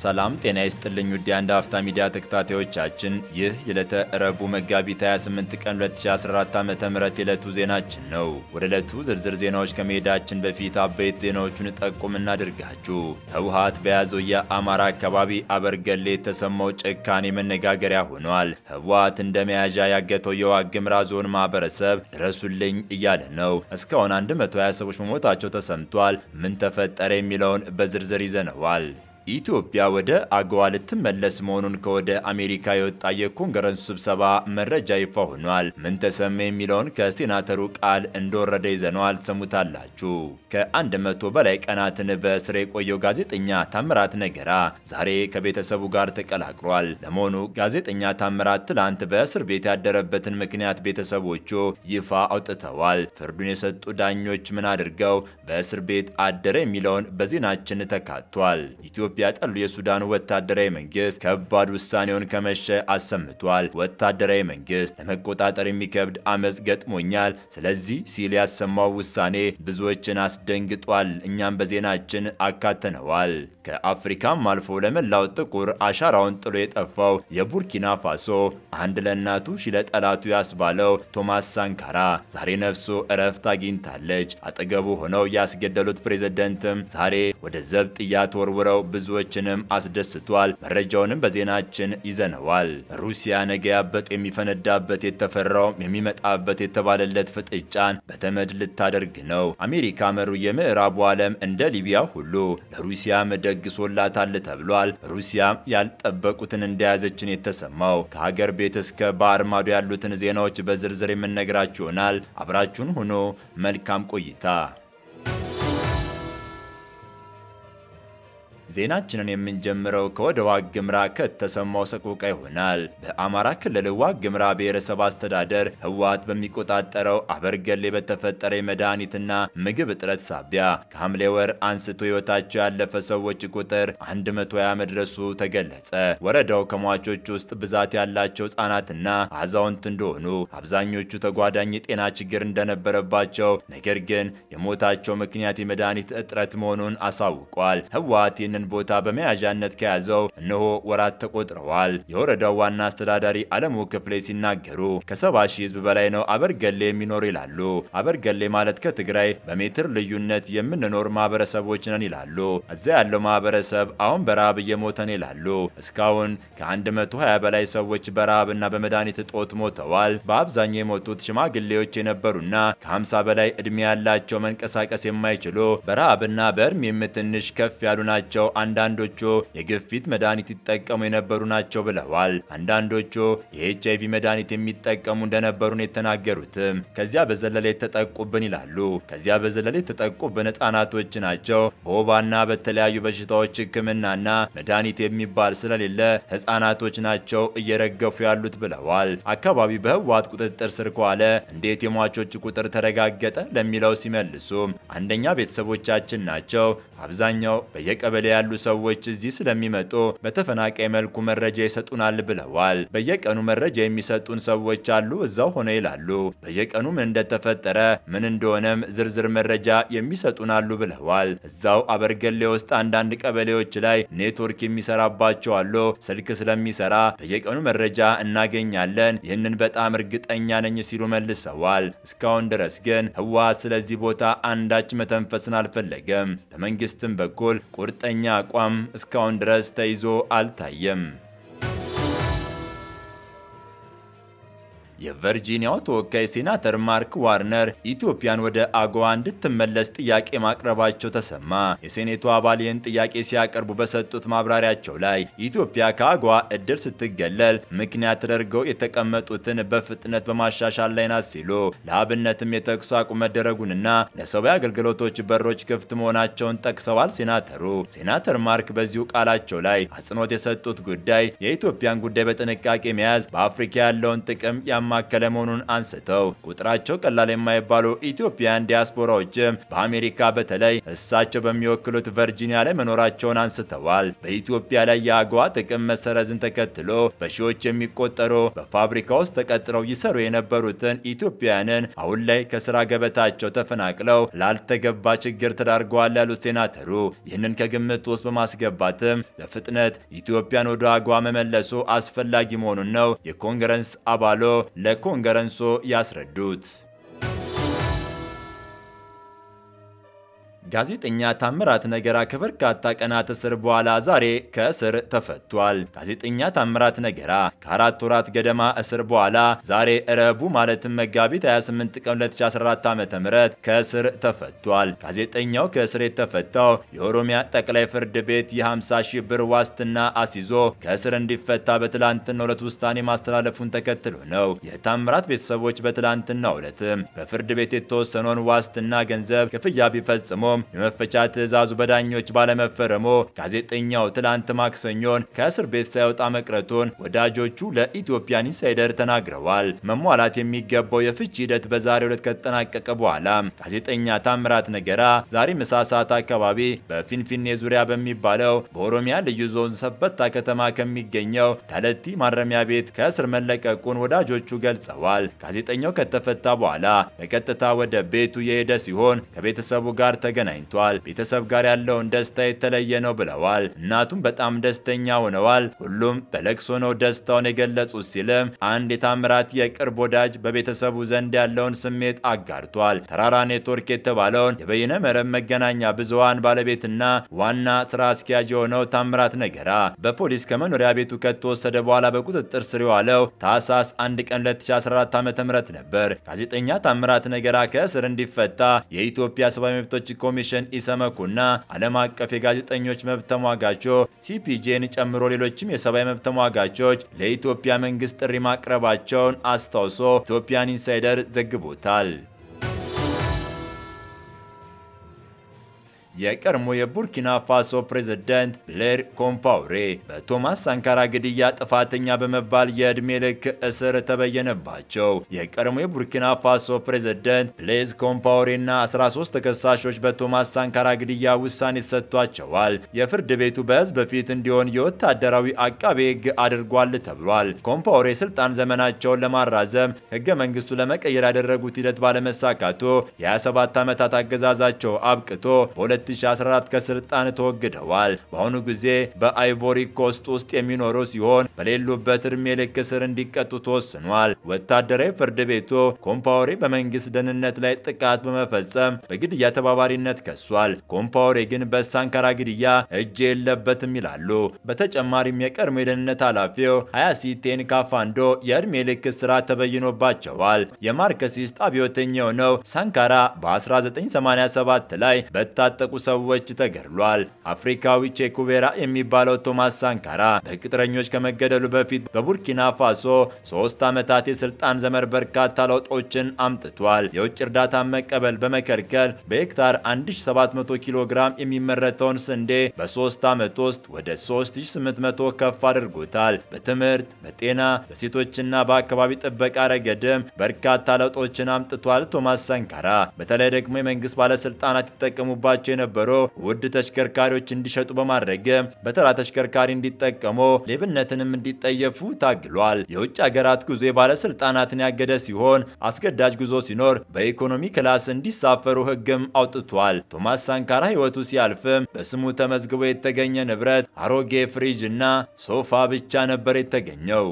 ሰላም ጤና ይስጥልኝ ውድ የአንድ አፍታ ሚዲያ ተከታታዮቻችን፣ ይህ የዕለተ ረቡዕ መጋቢት 28 ቀን 2014 ዓ.ም የዕለቱ ዜናችን ነው። ወደ ዕለቱ ዝርዝር ዜናዎች ከመሄዳችን በፊት አበይት ዜናዎቹን ጠቁም እናድርጋችሁ። ህወሓት በያዘው የአማራ አካባቢ አበርገሌ የተሰማው ጭካኔ መነጋገሪያ ሆኗል። ህወሓት እንደ መያዣ ያገተው የዋግ ኽምራ ዞን ማህበረሰብ ድረሱልኝ እያለ ነው። እስካሁን 120 ሰዎች መሞታቸው ተሰምቷል። ምን ተፈጠረ የሚለውን በዝርዝር ይዘነዋል። ኢትዮጵያ ወደ አገዋ ልትመለስ መሆኑን ከወደ አሜሪካ የወጣ የኮንግረሱ ስብሰባ መረጃ ይፋ ሆኗል። ምን ተሰማ የሚለውን ከሴናተሩ ቃል እንደወረደ ይዘነዋል፣ ትሰሙታላችሁ። ከአንድ መቶ በላይ ቀናትን በእስር የቆየው ጋዜጠኛ ታምራት ነገራ ዛሬ ከቤተሰቡ ጋር ተቀላቅሏል። ለመሆኑ ጋዜጠኛ ታምራት ትላንት በእስር ቤት ያደረበትን ምክንያት ቤተሰቦቹ ይፋ አውጥተዋል። ፍርዱን የሰጡ ዳኞች ምን አድርገው በእስር ቤት አደረ የሚለውን በዜናችን ተካቷል። ኢትዮጵያ ጠሉ የሱዳኑ ወታደራዊ መንግስት ከባድ ውሳኔውን ከመሸ አሰምቷል። ወታደራዊ መንግስት ለመቆጣጠር የሚከብድ አመፅ ገጥሞኛል፣ ስለዚህ ሲል ያሰማው ውሳኔ ብዙዎችን አስደንግጧል። እኛም በዜናችን አካተነዋል። ከአፍሪካም አልፎ ለመላው ጥቁር አሻራውን ጥሎ የጠፋው የቡርኪና ፋሶ አንድ ለእናቱ ሺ ለጠላቱ ያስባለው ቶማስ ሳንካራ ዛሬ ነፍሱ እረፍት አግኝታለች። አጠገቡ ሆነው ያስገደሉት ፕሬዝደንትም ዛሬ ወደ ዘብጥያ ተወርውረው ብዙዎችንም አስደስቷል። መረጃውንም በዜናችን ይዘነዋል። ሩሲያ ነገ ያበጥ የሚፈነዳበት የተፈራው የሚመጣበት የተባለለት ፍጥጫን በተመድ ልታደርግ ነው። አሜሪካ መሩ የምዕራቡ ዓለም እንደ ሊቢያ ሁሉ ለሩሲያም ደግሶላታል ተብሏል። ሩሲያም ያልጠበቁትን እንደያዘችን የተሰማው ከሀገር ቤት እስከ ባህር ማዶ ያሉትን ዜናዎች በዝርዝር የምነግራችሁ ይሆናል። አብራችሁን ሆኖ መልካም ቆይታ። ዜናችንን የምንጀምረው ከወደ ዋግ ኽምራ ከተሰማው ሰቆቃ ይሆናል። በአማራ ክልል ዋግ ኽምራ ብሔረሰብ አስተዳደር ህወሓት በሚቆጣጠረው አበርገሌ በተፈጠረ የመድኃኒትና ምግብ እጥረት ሳቢያ ከሐምሌ ወር አንስቶ ህይወታቸው ያለፈ ሰዎች ቁጥር 120 መድረሱ ተገለጸ። ወረዳው ከሟቾች ውስጥ ብዛት ያላቸው ህጻናትና አዛውንት እንደሆኑ፣ አብዛኞቹ ተጓዳኝ የጤና ችግር እንደነበረባቸው፣ ነገር ግን የሞታቸው ምክንያት የመድኃኒት እጥረት መሆኑን አሳውቋል። ህወሓት ይህንን ቦታ በመያዣነት ከያዘው እነሆ ወራት ተቆጥረዋል። የወረዳው ዋና አስተዳዳሪ አለሙ ክፍሌ ሲናገሩ ከሰባ ሺህ ህዝብ በላይ ነው አበርገሌ የሚኖር ይላሉ። አበርገሌ ማለት ከትግራይ በሜትር ልዩነት የምንኖር ማህበረሰቦች ነን ይላሉ። እዚያ ያለው ማህበረሰብ አሁን በረሃብ እየሞተን ይላሉ። እስካሁን ከ120 በላይ ሰዎች በረሃብና በመድኃኒት እጦት ሞተዋል። በአብዛኛው የሞቱት ሽማግሌዎች የነበሩና ከ50 በላይ እድሜ ያላቸው መንቀሳቀስ የማይችሉ በረሃብና በእድሜም ትንሽ ከፍ ያሉ ናቸው። አንዳንዶቹ የግፊት መድኃኒት ይጠቀሙ የነበሩ ናቸው ብለዋል። አንዳንዶቹ የኤች አይቪ መድኃኒት የሚጠቀሙ እንደነበሩ ነው የተናገሩትም። ከዚያ በዘለለ የተጠቁብን ይላሉ። ከዚያ በዘለለ የተጠቁብን ህጻናቶች ናቸው። በወባና በተለያዩ በሽታዎች ሕክምናና መድኃኒት የሚባል ስለሌለ ህጻናቶች ናቸው እየረገፉ ያሉት ብለዋል። አካባቢ በህወሓት ቁጥጥር ስር ከዋለ እንዴት የሟቾች ቁጥር ተረጋገጠ ለሚለው ሲመልሱ አንደኛ ቤተሰቦቻችን ናቸው። አብዛኛው በየቀበሌ ያሉ ሰዎች እዚህ ስለሚመጡ በተፈናቃይ መልኩ መረጃ ይሰጡናል ብለዋል። በየቀኑ መረጃ የሚሰጡን ሰዎች አሉ፣ እዛው ሆነ ይላሉ። በየቀኑ ምን እንደተፈጠረ ምን እንደሆነም ዝርዝር መረጃ የሚሰጡን አሉ ብለዋል። እዛው አበርገሌ ውስጥ አንዳንድ ቀበሌዎች ላይ ኔትወርክ የሚሰራባቸው አሉ። ስልክ ስለሚሰራ በየቀኑ መረጃ እናገኛለን። ይህንን በጣም እርግጠኛ ነኝ ሲሉ መልሰዋል። እስካሁን ድረስ ግን ህወሓት ስለዚህ ቦታ አንዳች መተንፈስን አልፈለገም። በመንግስትም በኩል ቁርጠኛ አቋም እስካሁን ድረስ ተይዞ አልታየም። የቨርጂኒያው ተወካይ ሴናተር ማርክ ዋርነር ኢትዮጵያን ወደ አጎዋ እንድትመለስ ጥያቄ ማቅረባቸው ተሰማ። የሴኔቱ አባል ይህን ጥያቄ ሲያቀርቡ በሰጡት ማብራሪያቸው ላይ ኢትዮጵያ ከአጎዋ እድል ስትገለል ምክንያት ተደርገው የተቀመጡትን በፍጥነት በማሻሻል ላይ ናት ሲሉ ለአብነትም የተኩስ አቁም መደረጉንና ለሰብአዊ አገልግሎቶች በሮች ክፍት መሆናቸውን ጠቅሰዋል። ሴናተሩ ሴናተር ማርክ በዚሁ ቃላቸው ላይ አጽንኦት የሰጡት ጉዳይ የኢትዮጵያን ጉዳይ በጥንቃቄ መያዝ በአፍሪካ ያለውን ጥቅም ያማከለ መሆኑን አንስተው ቁጥራቸው ቀላል የማይባሉ ኢትዮጵያውያን ዲያስፖራዎችም በአሜሪካ በተለይ እሳቸው በሚወክሉት ቨርጂኒያ ላይ መኖራቸውን አንስተዋል። በኢትዮጵያ ላይ የአገዋ ጥቅም መሰረዝን ተከትሎ በሺዎች የሚቆጠሩ በፋብሪካ ውስጥ ተቀጥረው ይሰሩ የነበሩትን ኢትዮጵያውያንን አሁን ላይ ከስራ ገበታቸው ተፈናቅለው ላልተገባ ችግር ተዳርገዋል ያሉት ሴናተሩ ይህንን ከግምት ውስጥ በማስገባትም በፍጥነት ኢትዮጵያን ወደ አገዋ መመለሱ አስፈላጊ መሆኑን ነው የኮንግረስ አባሎ ለኮንግረሱ ያስረዱት። ጋዜጠኛ ታምራት ነገራ ከበርካታ ቀናት እስር በኋላ ዛሬ ከእስር ተፈቷል። ጋዜጠኛ ታምራት ነገራ ከአራት ወራት ገደማ እስር በኋላ ዛሬ ረቡ ማለትም መጋቢት 28 ቀን 2014 ዓ.ም ከእስር ተፈቷል። ጋዜጠኛው ከእስር የተፈታው የኦሮሚያ ጠቅላይ ፍርድ ቤት የ50 ሺህ ብር ዋስትና አስይዞ ከእስር እንዲፈታ በትላንትናው ዕለት ውሳኔ ማስተላለፉን ተከትሎ ነው። የታምራት ቤተሰቦች በትላንትናው ዕለትም በፍርድ ቤት የተወሰነውን ዋስትና ገንዘብ ክፍያ ቢፈጽሞ የመፈቻ ትዕዛዙ በዳኞች ባለመፈረሙ ጋዜጠኛው ትላንት ማክሰኞን ከእስር ቤት ሳይወጣ መቅረቱን ወዳጆቹ ለኢትዮጵያን ኢንሳይደር ተናግረዋል። መሟላት የሚገባው የፍቺ ሂደት በዛሬው ዕለት ከተጠናቀቀ በኋላ ጋዜጠኛ ታምራት ነገራ ዛሬ ምሳ ሰዓት አካባቢ በፊንፊኔ ዙሪያ በሚባለው በኦሮሚያ ልዩ ዞን ሰበታ ከተማ ከሚገኘው ዳለቲ ማረሚያ ቤት ከእስር መለቀቁን ወዳጆቹ ገልጸዋል። ጋዜጠኛው ከተፈታ በኋላ በቀጥታ ወደ ቤቱ የሄደ ሲሆን ከቤተሰቡ ጋር ተገናኝቷል። ቤተሰብ ጋር ያለውን ደስታ የተለየ ነው ብለዋል። እናቱም በጣም ደስተኛ ሆነዋል። ሁሉም በለቅሶ ነው ደስታውን የገለጹት ሲልም አንድ የታምራት የቅርብ ወዳጅ በቤተሰቡ ዘንድ ያለውን ስሜት አጋርቷል። ተራራ ኔትወርክ የተባለውን የበይነ መረብ መገናኛ ብዙሃን ባለቤትና ዋና ስራ አስኪያጅ የሆነው ታምራት ነገራ በፖሊስ ከመኖሪያ ቤቱ ከተወሰደ በኋላ በቁጥጥር ስር የዋለው ታህሳስ 1 ቀን 2014 ዓ.ም ነበር። ጋዜጠኛ ታምራት ነገራ ከእስር እንዲፈታ የኢትዮጵያ ሰብአዊ መብቶች ኮሚሽን ኢሰመኮና ዓለም አቀፍ የጋዜጠኞች መብት ተሟጋቾ ሲፒጄን ጨምሮ ሌሎችም የሰብአዊ መብት ተሟጋቾች ለኢትዮጵያ መንግስት ጥሪ ማቅረባቸውን አስታውሶ ኢትዮጵያን ኢንሳይደር ዘግቦታል። የቀድሞ የቡርኪና ፋሶ ፕሬዝዳንት ብሌር ኮምፓውሬ በቶማስ ሳንካራ ግድያ ጥፋተኛ በመባል የዕድሜ ልክ እስር ተበየነባቸው። የቀድሞ የቡርኪና ፋሶ ፕሬዝዳንት ብሌዝ ኮምፓውሬና 13 ተከሳሾች በቶማስ ሳንካራ ግድያ ውሳኔ ተሰጥቷቸዋል። የፍርድ ቤቱ በህዝብ በፊት እንዲሆን የወታደራዊ አቃቤ ሕግ አድርጓል ተብሏል። ኮምፓውሬ ስልጣን ዘመናቸውን ለማራዘም ህገ መንግስቱ ለመቀየር ያደረጉት ሂደት ባለመሳካቱ የ27 ዓመታት አገዛዛቸው አብቅቶ በ 2014 ከስልጣን ተወግደዋል። በአሁኑ ጊዜ በአይቮሪ ኮስት ውስጥ የሚኖሩ ሲሆን በሌሉበት እድሜ ልክ እስር እንዲቀጡ ተወስኗል። ወታደራዊ ፍርድ ቤቱ ኮምፓውሬ በመንግስት ደህንነት ላይ ጥቃት በመፈጸም በግድያ ተባባሪነት ከሷል። ኮምፓውሬ ግን በሳንካራ ግድያ እጅ የለበትም ይላሉ። በተጨማሪም የቀድሞ የደህንነት ኃላፊው ሀያሲቴን ካፋንዶ የእድሜ ልክ እስራት ተበይኖባቸዋል። የማርክሲስት አብዮተኛ የሆነው ሳንካራ በ1987 ላይ በታጠቁ ሰዎች ተገድሏል። አፍሪካዊ ቼኩቬራ የሚባለው ቶማስ ሳንካራ በቅጥረኞች ከመገደሉ በፊት በቡርኪና ፋሶ ሶስት ዓመታት የስልጣን ዘመን በርካታ ለውጦችን አምጥቷል። የውጭ እርዳታ መቀበል በመከልከል በሄክታር 1700 ኪሎ ግራም የሚመረተውን ስንዴ በሶስት ዓመት ውስጥ ወደ 3800 ከፍ አድርጎታል። በትምህርት፣ በጤና፣ በሴቶችና በአካባቢ ጥበቃ ረገድም በርካታ ለውጦችን አምጥቷል። ቶማስ ሳንካራ በተለይ ደግሞ የመንግስት ባለስልጣናት ይጠቀሙባቸው የነበሩ ውድ ተሽከርካሪዎች እንዲሸጡ በማድረግም በተራ ተሽከርካሪ እንዲጠቀሙ ሌብነትንም እንዲጠየፉ ታግሏል። የውጭ ሀገራት ጉዞ የባለስልጣናትን ያገደ ሲሆን አስገዳጅ ጉዞ ሲኖር በኢኮኖሚ ክላስ እንዲሳፈሩ ሕግም አውጥቷል። ቶማስ ሳንካራ ሕይወቱ ሲያልፍም በስሙ ተመዝግቦ የተገኘ ንብረት አሮጌ ፍሪጅ እና ሶፋ ብቻ ነበር የተገኘው።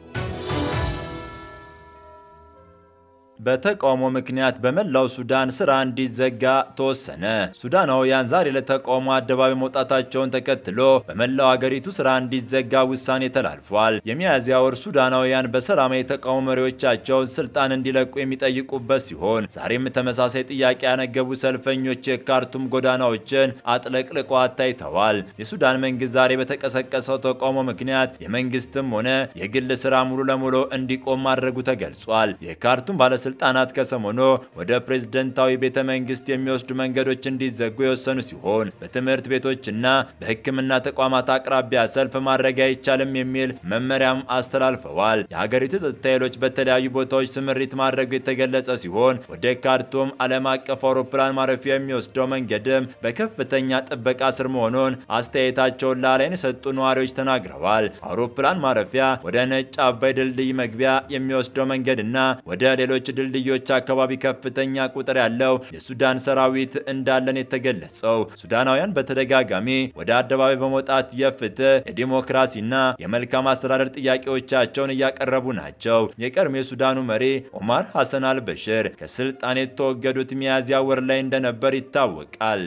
በተቃውሞ ምክንያት በመላው ሱዳን ስራ እንዲዘጋ ተወሰነ። ሱዳናውያን ዛሬ ለተቃውሞ አደባባይ መውጣታቸውን ተከትሎ በመላው አገሪቱ ስራ እንዲዘጋ ውሳኔ ተላልፏል። የሚያዝያ ወር ሱዳናውያን በሰላማዊ የተቃውሞ መሪዎቻቸውን ስልጣን እንዲለቁ የሚጠይቁበት ሲሆን ዛሬም ተመሳሳይ ጥያቄ ያነገቡ ሰልፈኞች የካርቱም ጎዳናዎችን አጥለቅልቀው ታይተዋል። የሱዳን መንግስት ዛሬ በተቀሰቀሰው ተቃውሞ ምክንያት የመንግስትም ሆነ የግል ስራ ሙሉ ለሙሉ እንዲቆም ማድረጉ ተገልጿል። የካርቱም ባለስልጣ ባለስልጣናት ከሰሞኑ ወደ ፕሬዝደንታዊ ቤተ መንግስት የሚወስዱ መንገዶች እንዲዘጉ የወሰኑ ሲሆን በትምህርት ቤቶችና በሕክምና ተቋማት አቅራቢያ ሰልፍ ማድረግ አይቻልም የሚል መመሪያም አስተላልፈዋል። የሀገሪቱ የጸጥታ ኃይሎች በተለያዩ ቦታዎች ስምሪት ማድረጉ የተገለጸ ሲሆን ወደ ካርቱም ዓለም አቀፍ አውሮፕላን ማረፊያ የሚወስደው መንገድም በከፍተኛ ጥበቃ ስር መሆኑን አስተያየታቸውን ለአላይን የሰጡ ነዋሪዎች ተናግረዋል። አውሮፕላን ማረፊያ ወደ ነጭ አባይ ድልድይ መግቢያ የሚወስደው መንገድና ወደ ሌሎች ድልድዮች አካባቢ ከፍተኛ ቁጥር ያለው የሱዳን ሰራዊት እንዳለን የተገለጸው ሱዳናውያን በተደጋጋሚ ወደ አደባባይ በመውጣት የፍትህ የዲሞክራሲና የመልካም አስተዳደር ጥያቄዎቻቸውን እያቀረቡ ናቸው። የቀድሞ የሱዳኑ መሪ ኦማር ሐሰን አልበሽር ከስልጣን የተወገዱት ሚያዝያ ወር ላይ እንደነበር ይታወቃል።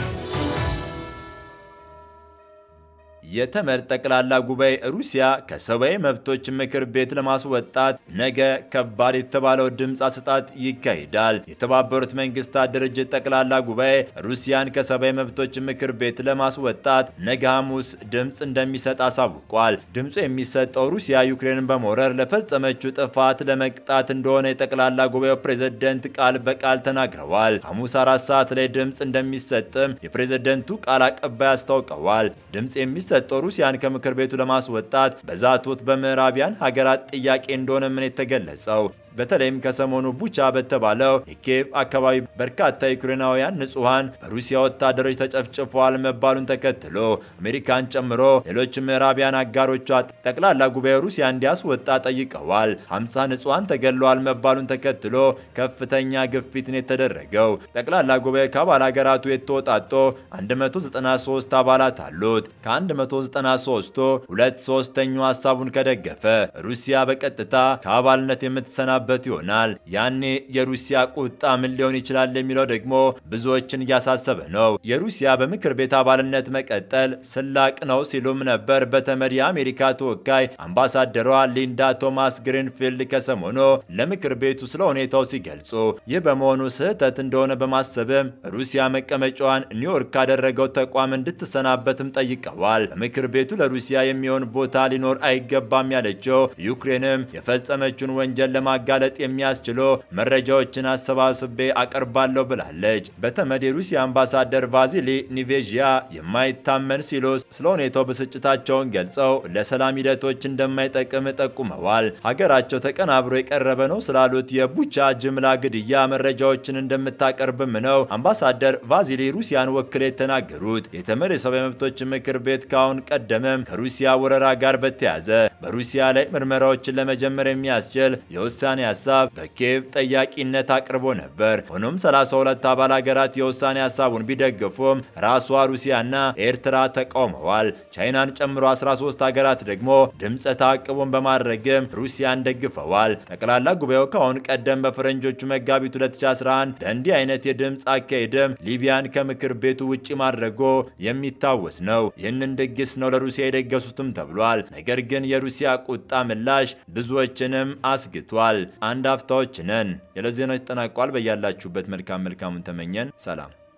የተመድ ጠቅላላ ጉባኤ ሩሲያ ከሰብአዊ መብቶች ምክር ቤት ለማስወጣት ነገ ከባድ የተባለው ድምፅ አሰጣጥ ይካሄዳል። የተባበሩት መንግስታት ድርጅት ጠቅላላ ጉባኤ ሩሲያን ከሰብአዊ መብቶች ምክር ቤት ለማስወጣት ነገ ሐሙስ ድምፅ እንደሚሰጥ አሳውቋል። ድምፁ የሚሰጠው ሩሲያ ዩክሬንን በመውረር ለፈጸመችው ጥፋት ለመቅጣት እንደሆነ የጠቅላላ ጉባኤው ፕሬዝደንት ቃል በቃል ተናግረዋል። ሐሙስ አራት ሰዓት ላይ ድምፅ እንደሚሰጥም የፕሬዝደንቱ ቃል አቀባይ አስታውቀዋል። ድምፅ የሚሰጠው ሩሲያን ከምክር ቤቱ ለማስወጣት በዛቱት በምዕራቢያን ሀገራት ጥያቄ እንደሆነ ምን የተገለጸው በተለይም ከሰሞኑ ቡቻ በተባለው የኪየቭ አካባቢ በርካታ ዩክሬናውያን ንጹሐን በሩሲያ ወታደሮች ተጨፍጭፈዋል መባሉን ተከትሎ አሜሪካን ጨምሮ ሌሎች ምዕራቢያን አጋሮቿ ጠቅላላ ጉባኤ ሩሲያ እንዲያስወጣ ጠይቀዋል። 50 ንጹሐን ተገድለዋል መባሉን ተከትሎ ከፍተኛ ግፊትን የተደረገው ጠቅላላ ጉባኤ ከአባል ሀገራቱ የተወጣጦ 193 አባላት አሉት። ከ193ቱ ሁለት ሶስተኛው ሀሳቡን ከደገፈ ሩሲያ በቀጥታ ከአባልነት የምትሰናበት ይሆናል። ያኔ የሩሲያ ቁጣ ምን ሊሆን ይችላል የሚለው ደግሞ ብዙዎችን እያሳሰበ ነው። የሩሲያ በምክር ቤት አባልነት መቀጠል ስላቅ ነው ሲሉም ነበር በተመድ የአሜሪካ ተወካይ አምባሳደሯ ሊንዳ ቶማስ ግሪንፊልድ ከሰሞኑ ለምክር ቤቱ ስለ ሁኔታው ሲገልጹ፣ ይህ በመሆኑ ስህተት እንደሆነ በማሰብም ሩሲያ መቀመጫዋን ኒውዮርክ ካደረገው ተቋም እንድትሰናበትም ጠይቀዋል። በምክር ቤቱ ለሩሲያ የሚሆን ቦታ ሊኖር አይገባም ያለችው ዩክሬንም የፈጸመችውን ወንጀል ለማጋለጥ የሚያስችሉ መረጃዎችን አሰባስቤ አቀርባለሁ ብላለች። በተመድ የሩሲያ አምባሳደር ቫዚሊ ኒቬዥያ የማይታመን ሲሉ ስለ ሁኔታው ብስጭታቸውን ገልጸው ለሰላም ሂደቶች እንደማይጠቅም ጠቁመዋል። ሀገራቸው ተቀናብሮ የቀረበ ነው ስላሉት የቡቻ ጅምላ ግድያ መረጃዎችን እንደምታቀርብም ነው አምባሳደር ቫዚሊ ሩሲያን ወክለው የተናገሩት። የተመድ የሰብአዊ መብቶች ምክር ቤት ካሁን ቀደምም ከሩሲያ ወረራ ጋር በተያያዘ በሩሲያ ላይ ምርመራዎችን ለመጀመር የሚያስችል የውሳኔ ሀሳብ በኪየቭ ጠያቂነት አቅርቦ ነበር። ሆኖም 32 አባል ሀገራት የውሳኔ ሀሳቡን ቢደግፉም ራሷ ሩሲያና ኤርትራ ተቃውመዋል። ቻይናን ጨምሮ 13 ሀገራት ደግሞ ድምፀ ተአቅቦን በማድረግም ሩሲያን ደግፈዋል። ጠቅላላ ጉባኤው ከአሁን ቀደም በፈረንጆቹ መጋቢት 2011 በእንዲህ አይነት የድምፅ አካሄድም ሊቢያን ከምክር ቤቱ ውጭ ማድረጎ የሚታወስ ነው። ይህንን ድግስ ነው ለሩሲያ የደገሱትም ተብሏል። ነገር ግን የሩሲያ ቁጣ ምላሽ ብዙዎችንም አስግቷል። አንድ አፍታዎች ነን። የዕለት ዜናዎች ተጠናቋል። በያላችሁበት መልካም መልካሙን ተመኘን። ሰላም